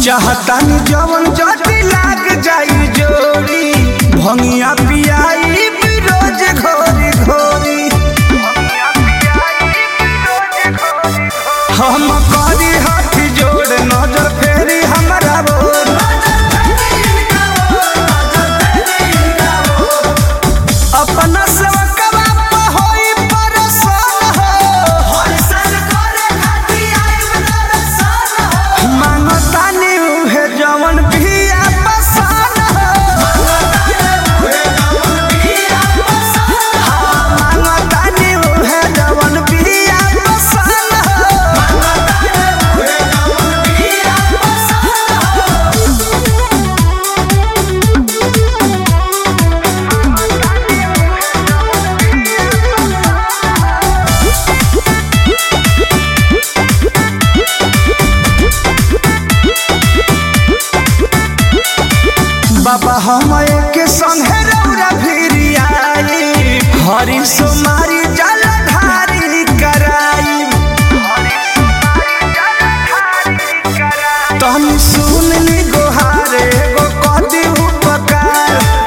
चाहतानी जवन जटी लाग जाई जोड़ी भंगिया पियाई रोज घोरी घोरी हम करी हाथ जोड़ नजर फेरी हमरा बोर अपना सेवकवा पे होई परेशान हो मांगतानी उहे जवन पिया पसान मांगतानी उहे जवन पिया पसान बाबा हम एक संगे रौरा भिरियाई हरी सोमारी जल ढारी कराई तनी सुन ली गोहारे गो कदी उपकार